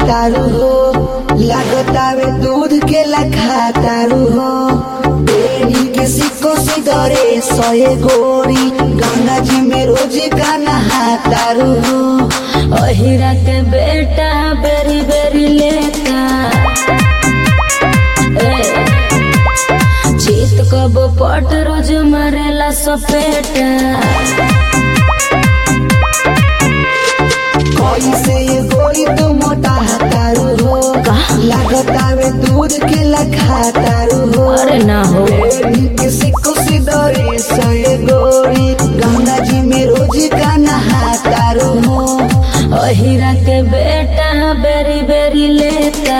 तारू हो लागतावे दूध के लखा तारू हो बेनी के सिक्को से दरे सोए गोरी गंगा जी में रोज का नहा तारू हो अहिरा के बेटा बेरी बेरी लेता ए, जीत कब पट रोज मरेला सपेटा कोई से ये गोरी तो मोटा तारू हो लागतावे दूध के लखा तारू हो अरे ना हो बेनी के सिक्को से दरे सोए गोरी गंगा जी में रोज का नहा तारू हो अहिरा के बेटा बेरी बेरी लेता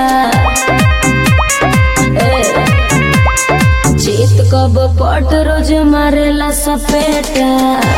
ए, जीत कब पट रोज मारेला सपेटा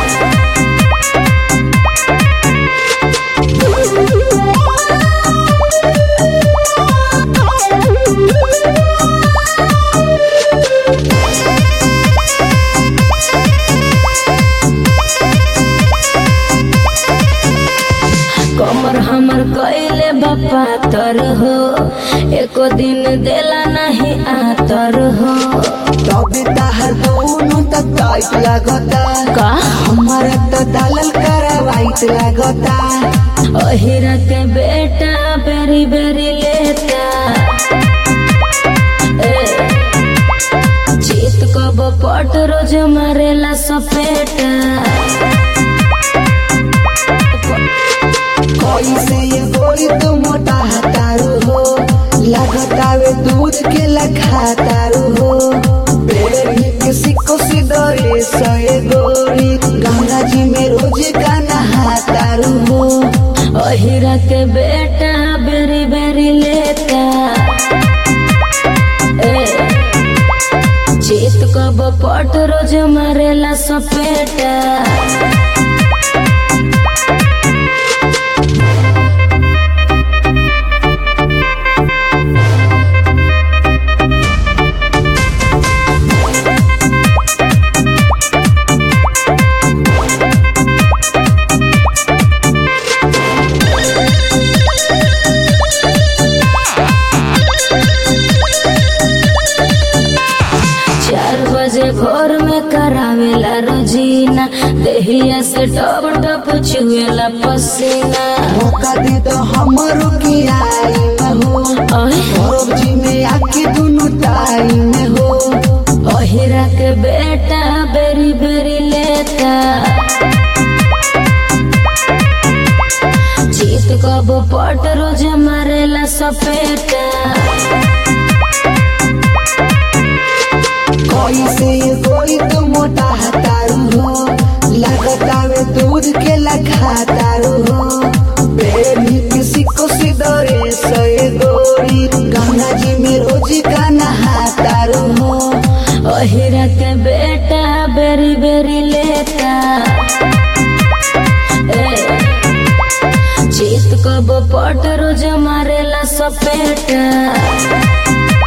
कमर हमर कैले बापा तर हो एको दिन देला नहीं आतर हो तबे ताहर दोनों तक टाइट लागता का हमारा तो दालल करा वाइट लागता अहिरा के बेटा बेरी बेरी लेता ए, जीत कब पट रोज मारेला सपेटा कोई से ये गोरी तो मोटा तारू हो लागतावे दूध के लखा तारू हो बेड़ी के सिक्को से दरे सोए गोरी गंगा जी में रोज का नहा तारू हो अहिरा के बेटा बेरी बेरी लेता ए, जीत कब पट रोज मारेला सपेटा चार बजे भोर में करावेला रोजीना देहिया से टप टप छुएला पसीना मौका दे तो हमरो की आई में हो अहे, गौरव जी में आके दोनों टाइम में हो अहिरा के बेटा बेरी बेरी लेता जीत कब पट रोज मारेला सपेटा कोई से ये कोई तो मोटा तारू हो लगतावे दूध के लखा तारू हो बेनी के सिक्को से दरे सोए गोरी गंगा जी में रोज का नहा तारू हो अहिरा के बेटा बेरी बेरी लेता ए, जीत कब पट रोज मारेला सपेटा